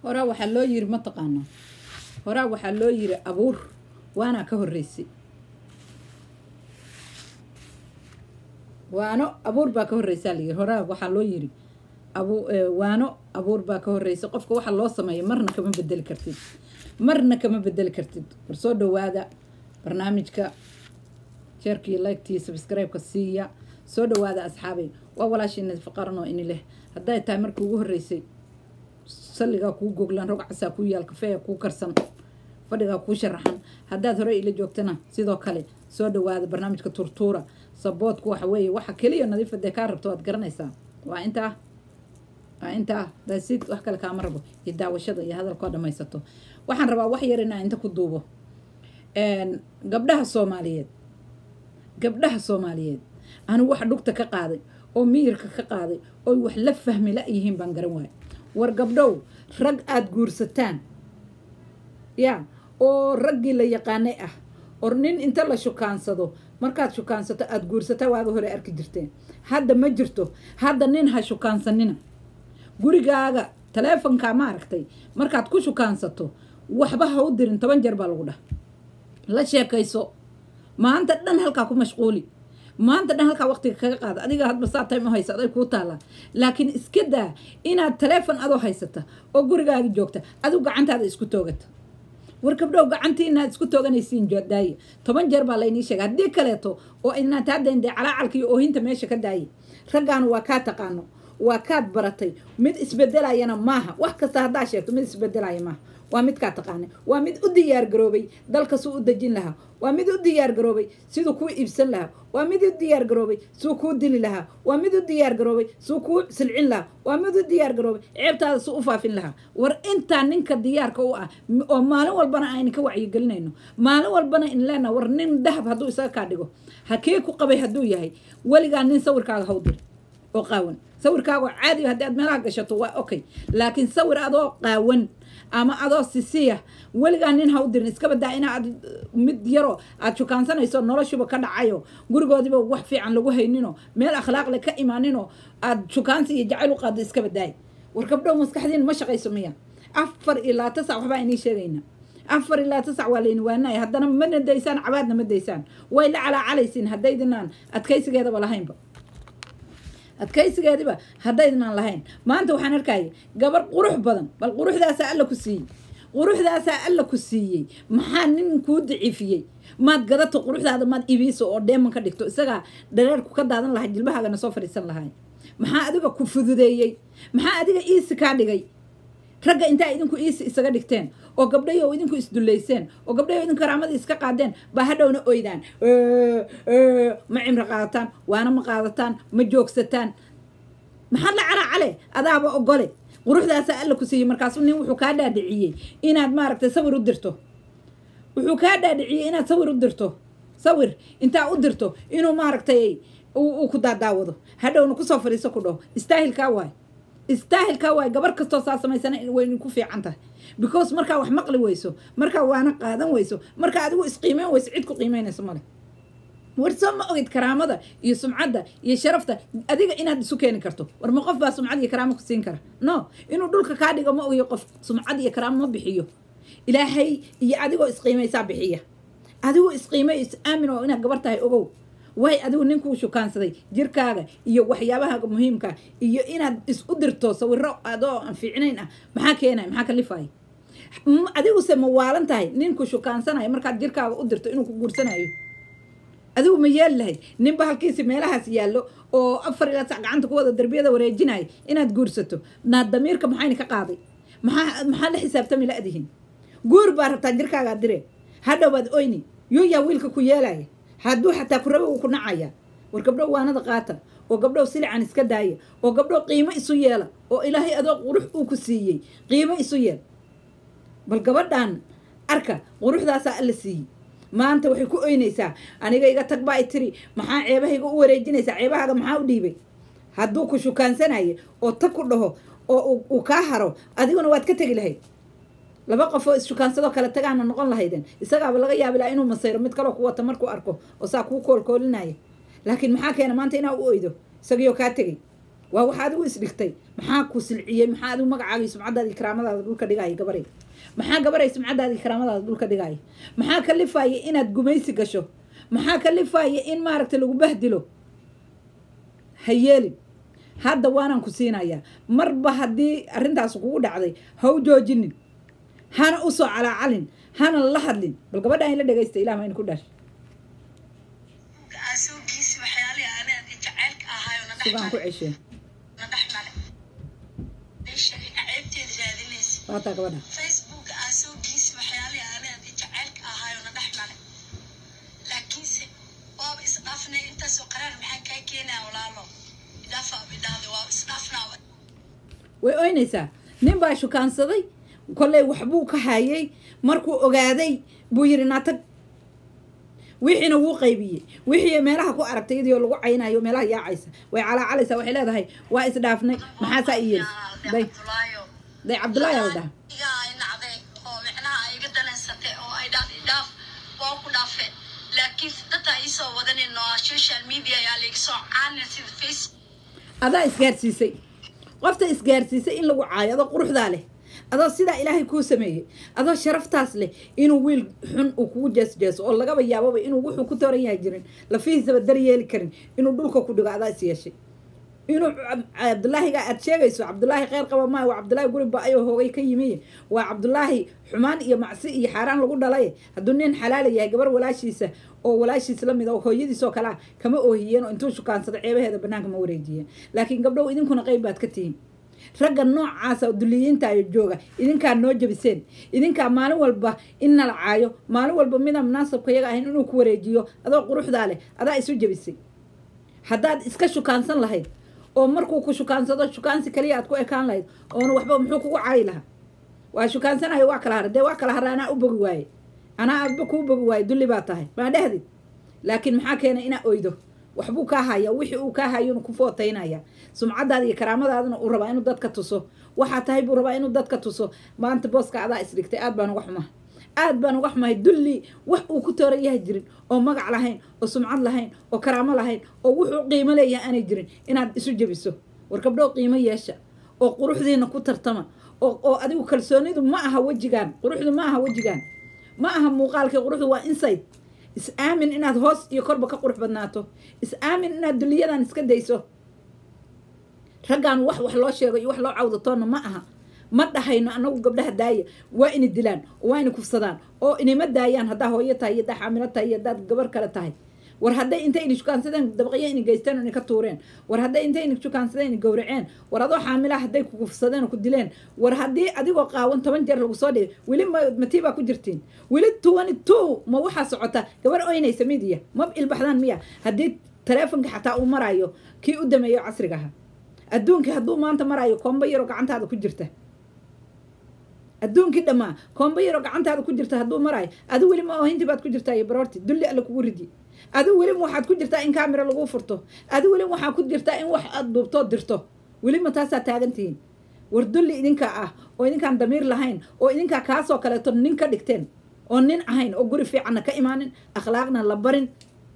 horaa waxaa loo yiri ma taqaanaa horaa waxaa loo yiri abuur waanaa ka horreysay waano abuur baa ka horreysaa layiri horaa waxaa loo yiri abu waano abuur baa ka horreysay qofka waxa loo sameeya marna kama bedeli kartid marna kama bedeli kartid war soo dhawaada barnaamijka sheerkii liktii subscribe-ka siiya soo dhawaada asxaabay waa walaashiina faqaranoo ini leh hadday tahay markii ugu horreysay salligaa kuu goglan rogcasaa kuu yaal kafeeya kuu karsan fadhigaa kuu sharaxan haddaad hore ila joogtana sidoo kale soo dhawaada barnaamijka turtuura saboodku waxa weeye waxa keliya nadiifadee kaa rabto waad garanaysaa waa intaa waa intaa daasid wax kale kaama rabo iyo daawashada iyo hadalkoo dhamaysato waxaan rabaa wax yar inaa inta ku duubo gabdhaha soomaaliyeed gabdhaha soomaaliyeed anigu wax dhugta ka qaaday oo miyirka ka qaaday oo wax la fahmi la yihiin baan garan waaya war gabdhow rag aada guursataan ya oo raggii la yaqaanay ah or nin inta la shukaansado markaad shukaansato aada guursataa waaga hore arki jirteen hadda ma jirto hadda nin ha shukaansanina gurigaaga taleefonkaa ma aragtay markaad ku shukaansato waxba ha u dirin toban jeer baa lagu dhah la sheekayso maanta dhan halkaa ku mashquuli maanta dhan halkaa waqtiga kaga qaada adiga hadba saa time u haysa aday kuu taallaa laakiin iska daa inaad taleefon adoo haysata oo gurigaagi joogta adigu gacantaada isku toogata war gabdhow gacantii inaad isku tooganaysiin daaye toban jeer baa laynii sheega haddii kaleeto oo inaad haadayndee calaacalka iyo oohinta meesha ka daaye raggaanu waa kaa taqaano waa kaad baratay mid isbedelayana maaha wax kasta haddaa sheegto mid isbedelaya maaha waa midkaa taqaana waa mid u diyaar garoobay dalka suu u dejin lahaa waa mid u diyaar garoobay siduu kuu iibsan lahaa waa mid u diyaar garoobay suu kuu dili lahaa waa mid u diyaar garoobay suu kuu silcin lahaa waa mid u diyaar garoobay ceebtaada suu u faafin lahaa war intaa ninka diyaarka u ah oo maalin walbana aynu ka wacyigelinayno maalin walbana in leena war nin dahab hadduu isaga kaa dhigo hakee ku qabay hadduu yahay weligaa nin sawirkaaga hawdir oo qaawan sawirkaago caadiga haddii aad meelaha gashato waa okay laakiin sawir adoo qaawan ama adoo sisiya weligaa nin ha u dirin iska badaa inaad mid yaro aad shukaansanayso noloshuba ka dhacayo gurigoodiba wax fiican lagu haynino meel akhlaaqle ka imaanino aad shukaansi iyo jacayl u qaado iska badaay war gabdhow maskaxdiin ma shaqayso miya afar iyo labaata sac waxbaa inii sheegayna afar iyo labaata sac waa layni waanaya haddana mana daysaan cabaadna ma daysaan way la calaacalaysiin haddaydinaan adkaysigeedaba lahaynba adkaysigeediba haddaydnaan lahayn maanta waxaan arkaya gabar qurux badan bal quruxdaasaa alla ku siiyey quruxdaasaa alla ku siiyey maxaa nin kuu daciifiyey maad gadato quruxdaada maad ibiiso oo dheeman ka dhigto isagaa dhareerku ka daadan lahay jilbahaagana soo fadhiisan lahay maxaa adiga ku fududeeyey maxaa adiga iisi kaa dhigay ragga intaa idinku iisi isaga dhigteen oo gabdhayo idinku isdullayseen oo gabdhayo idinku karaamadii iska qaadeen baa hadhowna oydaan ma cimro qaadataan waana ma qaadataan ma joogsataan maxaad la calaacale adaaba ogole quruxdaasaa alla ku siiyey markaasu nin wuxuu kaa dhaadhiciyey inaad maaragtay sawir u dirto wuxuu kaa dhaadhiciyey inaad sawir u dirto sawir intaa u dirto inuu maaragtay uu ku daadaawado hadhowna kusoo fadhiiso ku dhaho istaahilkaa waay istaahilkaa waay gabar kastoo saa samaysana way ku fiican tahay because markaa wax maqli weyso markaa waana qaadan weyso markaa adigu isqiimeyn weyso cid ku qiimeynayso male war soo ma ogid karaamada iyo sumcadda iyo sharafta adiga inaad isu keeni karto war ma qof baa sumcad iyo karaamo ku siin kara no inuu dhulka kaa dhigo ma ogiyo qof sumcad iyo karaamo ma bixiyo ilaahay iyo adigoo isqiimaysaa bixiya adigoo isqiimay is aamin oo inaad gabar tahay ogow way adigu ninkuu shukaansaday jirkaaga iyo waxyaabaha muhiimka iyo inaad is u dirto sawiro adoo aan fiicnayn ah maxaa keenaya maxaa kalifaya adiguse ma waalan tahay ninku shukaansanayo markaad jirkaaga u dirto inuu ku guursanayo adigu ma yeeli lahayd ninba halkiisi meelahaas yaallo oo afar ilaa sac gacanta ku wada darbiyada wareejinaya inaad guursato naad damiirka maxayna ka qaaday maxaa maxaa la xisaabtami la adihin guur baa rabtaa jirkaagaa dire hadhow baad oyni yuu yaa wiilka ku yeelaya hadduu xataa ku raba uu ku nacaya war gabdhow waanada qaata oo gabdhow silican iska daaya oo gabdhow qiimo isu yeela oo ilaahay adoo qurux uu ku siiyey qiimo isu yeel bal gabadhan arka quruxdaasaa alla siiyey maanta waxay ku oynaysaa aniga iga tag baa i tiri maxaa ceebahayga u wareejinaysaa ceebahaaga maxaa u dhiibay hadduu ku shukaansanaye oo tag ku dhaho oo uu kaa haro adiguna waad ka tegi lahayd laba qof oo ishukaansadoo kale tagaana noqon lahaydeen isagaaba laga yaabi laha inuu masayro mid kaloo ku wata markuu arko oo saa kuu koolkoolinaya laakiin maxaa keena maanta inaa u oydo isagiioo kaa tegay waa waxa adigu isdhigtay maxaa ku silciyey maxaa adigu magacaagii sumcadaadii karaamadaada dhulka dhigaya gabaray maxaa gabaray sumcadaadii karaamadaada dhulka dhigaya maxaa kalifaya inaad gumaysi gasho maxaa kalifaya in maaragta lagu bahdilo ha yeelin hadda waanaan ku siinayaa marba haddii arrintaas kugu dhacday ha u joojinin hana usoo calaacalin hana la hadlin bal gabadha in la dhegaysta ilah ma in ku dhash asoogiisi waxyaalihii anaadi jacaylka ahaayo na dhex sigaan ku maray ceshee na dhex maray meesha ceebteeda raadinaysa waataa gabadha facebook asoogiisi waxyaalihii anaadi jacaylka ahaayo na dhex maray laakiinse waaba isdhaafnay intaasoo qaraar maxaa kaa keenaya walaalo idhaafa bidhaahda waa isdhaafnaa way oynaysaa nin baa shukaansaday kolley waxbuu ka hayay markuu ogaaday buu yidhi naatag wixiina wuu qaybiyey wixii meelaha ku aragtay iyadoo lagu caynayo meelaha yaacaysa way calaacalaysaa waxay leedahay waa isdhaafnay maxaasaa i yeelis day day cabdullaahi aa la dhaha iga ay nacday oo micnaha ay iga danaysatay oo ay dhaad idhaaf waa ku dhaafeen laakiin data iisoo wadanin oo social media ayaa laiga soo caanin sida face adaa isgaarsiisay qofta isgaarsiisay in lagu caayo adoo quruxdaa leh adoo sidaa ilaahay kuu sameeyey adoo sharaftaas leh inuu wiil xun uu kugu jeesjeeso oo lagaba yaababa inuu wuxuu ku tooran yahay jirin lafihiisaba dar yeeli karin inuu dhulka ku dhigo adaa is yeeshay inuu Cab- cabdulaahiga aad sheegayso cabdulaahi kheyr qaba maayo waa cabdulaahi guri ba-ayoo hoogay ka yimiye waa cabdulaahi xumaan iyo macsi iyo xaaraan lagu dhalay hadduu nin xalaala yahay gabar walaashiisa oo walaashiis la mid a oo hooyadiis oo kalea kama oohiyeen oo intuu shukaansado ceebaheeda banaanka ma wareejiyeen laakiin gabdhow idinkuna qeyb baad ka tihiin ragga noocaasa oo duliyiinta ayo jooga idinkaa noo jabiseen idinkaa maalin walba in nala caayo maalin walba midaan munaasabka yaga ahayn inuu ku wareejiyo adoo quruxdaa leh adaa isu jabisay haddaad iska shukaansan lahayd oo markuu ku shukaansado shukaansi kaliya aad ku ekaan lahayd oona waxba muxuu kugu caayi lahaa waa shukaansanayo waa kala hara dee waa kala hara anaa u bogi waaye anaa aadba kuu bogi waaye dulli baa tahay maa dhehdid laakiin maxaa keenay inaa oydo waxbuu kaa haya wixii uu kaa hayo inuu ku footaynaya sumcadaada iyo karaamadaadana uu rabaa inuu dadka tuso waxaa tahay buu rabaa inuu dadka tuso maanta booska adaa isdhigtay aad baan uga xumaha aad baan uga xumahay dulli wax uu ku tooran yahay jirin oo magac lahayn oo sumcad lahayn oo karaamo lahayn oo wuxuu qiimo leeyahay aanay jirin inaad isu jebiso war gabdhow qiimo yeesha oo quruxdiina ku tartama oo oo adigu kalsoonidu ma aha wejigaan quruxdu ma aha wejigaan ma aha muuqaalkii quruxdu waa insight is aamin inaad hoos iyo korba ka qurux badnaato is aamin inaad duliyadan iska dayso raggaan wax wax loo sheego iyo wax loo cawdatoonna ma aha ma dhahayno anagu gabdhaha daaya waa ina dilaan oo waa ina kufsadaan oo inama daayaan haddaa hooyo tahay iyo haddaa xaamilo tahay iyo haddaad gabar kale tahay war hadday intay ina shukaansadeen dabaqyo ina geysteen oo ina ka tuureen war hadday intay ina shukaansadeen ina gowraceen war adoo xaamilaa hadday ku kufsadeen oo ku dileen war haddii adigoo qaawan toban jeer lagu soo dhigay weli ma matii baa ku jirtiin weli twenty two ma waxaa socota gabar oynaysa midiya ma ilbaxdaan miya haddii taleefonka xataa uu marayo kii u dameeyo casriga ahaa adduunkii hadduu maanta marayo koomba yaroo gacantaada ku jirta adduunkii dhammaa koomba yaroo gacantaada ku jirta hadduu maraayo adi weli ma oohintii baad ku jirtaa iyo baroorti dulli alle kugu ridi adi weli waxaad ku jirtaa in kaamira lagu furto adi weli waxaa ku jirtaa in wax aad duubtoo dirto weli ma taasaa taagantihiin war dulli idinkaa ah oo idinkaan damiir lahayn oo idinkaa kaasoo kaleeto nin ka dhigteen oo nin ahayn oo guri fiicanna ka imaanin akhlaaqna la barin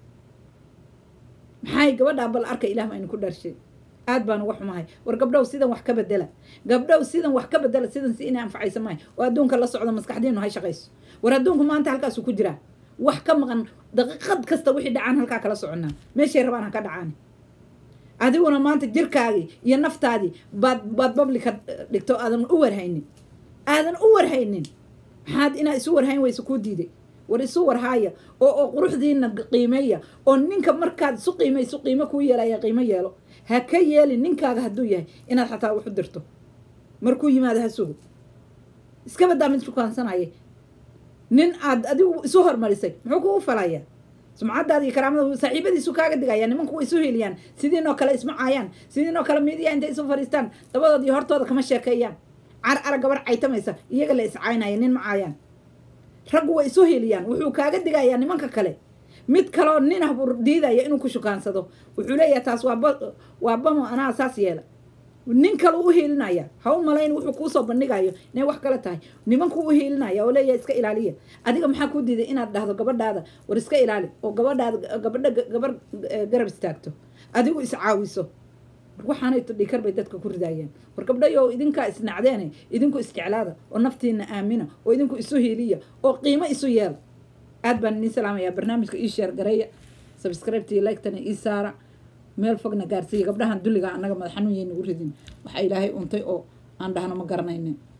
maxay gabadhaa bal arka ilaah ma aynu ku dharshay aad baan uga xumahay war gabdhow sidan wax ka bedela gabdhow sidan wax ka bedela sidan si inay anfacaysa maayo oo adduunka la socdo maskaxdiinu hay shaqayso war adduunku maanta halkaasuu ku jiraa wax ka maqan daqiiqad kasta wixii dhacaan halkaa kala soconaa meeshay rabaan ha ka dhacaan adiguna maanta jirkaagii iyo naftaadii baad baad bablika dhigto aadan u warhaynin aadan u warhaynin maxaad inaad isu warhayn weyse kuu diiday war isu warhaaya oo oo quruxdiina qiimeeya oo ninka markaad isu qiimayso qiimo kuu yeelaya qiimo yeelo ha ka yeelin ninkaaga hadduu yahay inaad xataa wax u dirto markuu yimaado ha sugo iska badaa mid shukaansanaya nin aad adigu isu hormarisay muxuu kugu falaya sumcadaada iyo karaamada saaxiibadiisu kaaga digaya nimanku way isu heliyaan sidiinoo kale isma caayaan sidiinoo kale midiya intay isu fadhiistaan dabadood iyo hortooda kama sheekeeyaan car ara gabar caytamaysa iyaga la iscaynaya nin ma caayaan raggu way isu heliyaan wuxuu kaaga digayaa nimanka kale mid kaloo nin ah buu diidaya inuu ku shukaansado wuxuu leeyahay taas waa ba waa bamo anaa saas yeela nin kale u hiilinaya ha u malayn wuxuu kuusoo bandhigayo inay wax kale tahay nimanku u hiilinaya oo leeyahay iska ilaaliya adiga maxaa kuu diiday inaad dhahdo gabadhaada war iska ilaali oo gabadhaada gabadha gabar garab istaagto adigu iscaawiso waxaanayto dhikar bay dadka ku ridaayaan war gabdhayo idinkaa isnacdeene idinku isjeclaada oo naftiina aamina oo idinku isu hiiliya oo qiimo isu yeel aad baan idin salaamayaa barnaamijka ii sheer gareeya subscribe-tii like-tana ii saara meel fogna gaarsiiya gabdhahan dulliga annaga madax xanuun yay nagu ridin waxaa ilaahay untay oo aan dhahno ma garanaynin